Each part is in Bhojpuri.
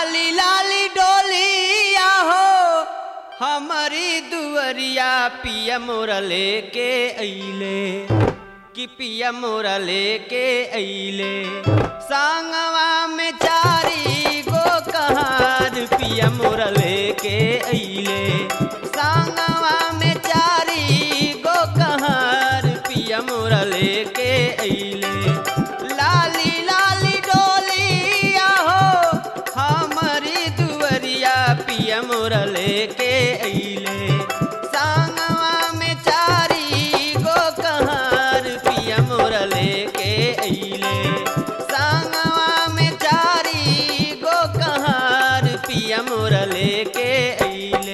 लाली लाली डोलिया हो हमारी दुअरिया पिया मोरा लेके अइले कि पिया मोरा लेके अइले सांगवा में चारी गो कहार पिया मोरा लेके अइले सांगवा में चारी गो कहार पिया मोरा लेके अइले लाली लाली डोलिया हो हमारी दुअरिया पिया मोरा लेके अइले सांगवा में चारी गो कहार पिया मोरा लेके अइले सांगवा में चारी गो कहार पिया मोरा लेके अइले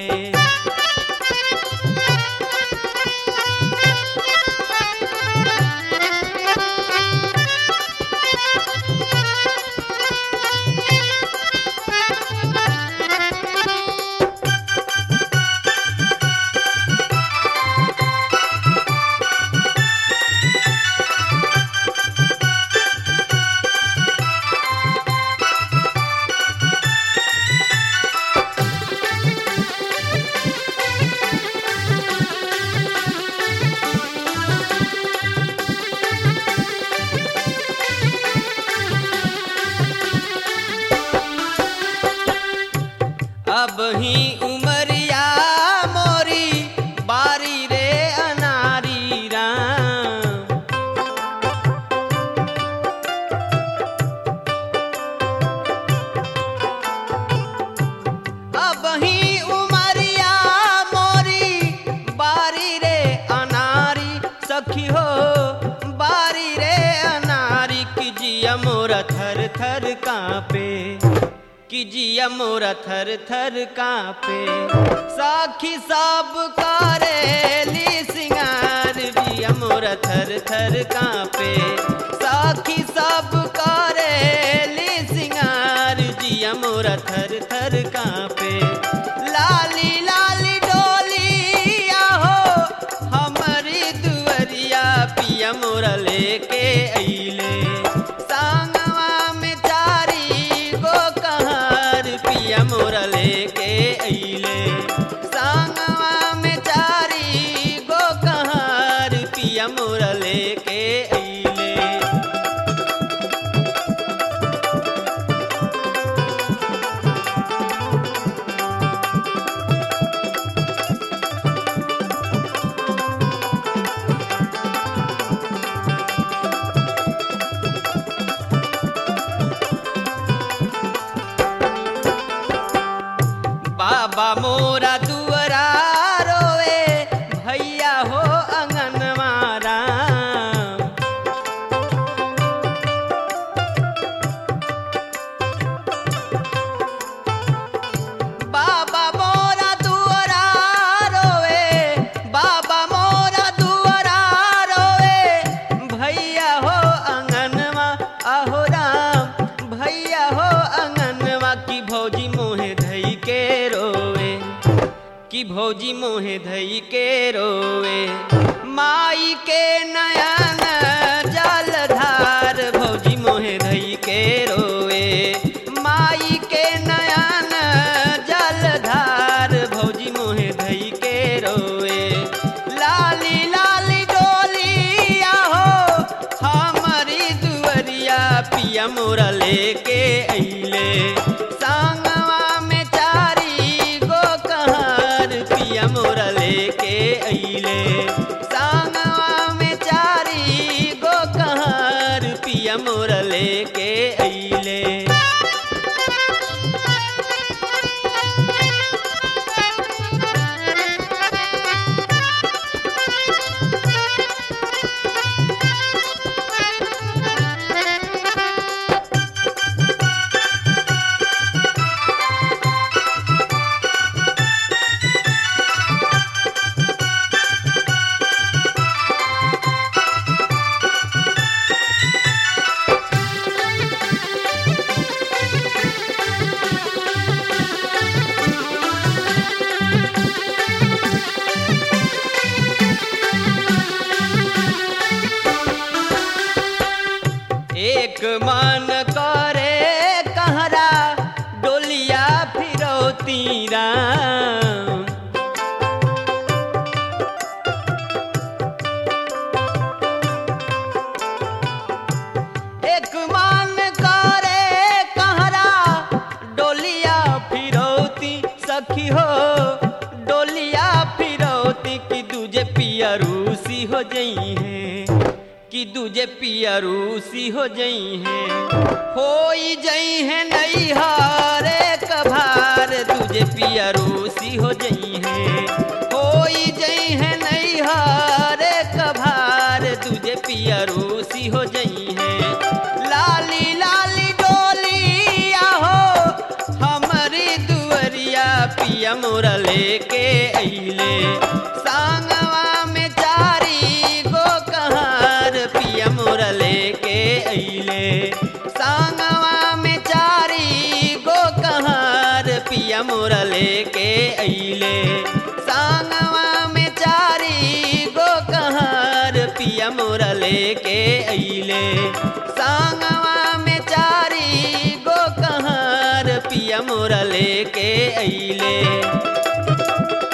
अब ही उमरिया मोरी बारी रे अनारी राम अब ही उमरिया मोरी बारी रे अनारी सखी हो बारी रे अनारी की जिया मोरा थर थर कांपे कि जिया मोरा थर थर कांपे साखी सब करेली सिंगार जिया मोरा थर थर कांपे साखी सब करेली सिंगार जिया मोरा थर थर कांपे लाली लाली डोलिया हो हमारी दुअरिया पिया मोरा लेके अइले सांगवा में चारी गो कहार पिया मोरा लेके अइले सांगवा में चारी गो कहार पिया मोरा लेके अइले बाबा मोरा दुअरा रोवे भैया हो अंगन मारा बाबा मोरा दुअरा रोवे बाबा मोरा दुअरा रोवे भैया हो अंगनवा आहो राम भैया हो अंगनवा की भौजी मोहे धई के रोवे कि भौजी मोहे धई के रोवे माई के नयन जलधार भौजी मोहे धई के रोवे माई के नयन जलधार भौजी मोहे धई के रोवे लाली लाली डोलिया हो हमारी दुअरिया पिया मोरा लेके अइले सांगवा में चारी गो कहार पिया मोरा लेके अइले सांगवा में चारी गो कहार पिया मोरा लेके अइले एक मन करे कहरा डोली फिरौती राम एक मान करे कहरा डोलिया फिरौती सखी हो डोलिया फिरौती की दूजे पिया रूसी हो जई है कि दूजे पिया रूसी हो जई है होई जई है नई हारे कभार दूजे पिया रूसी हो जई है होई जई है नई हारे कभार दूजे पिया रूसी हो जई है लाली लाली डोलिया हो हमारी दुअरिया पिया मोरा लेके अइले सांगवा में चारी गो कहार पिया मोरा लेके अइले सांगवा में चारी गो कहार पिया मोरा लेके अइले सांगवा में चारी गो कहार पिया मोरा लेके अइले सांगवा में चारी गो कहार पिया मोरा लेके अइले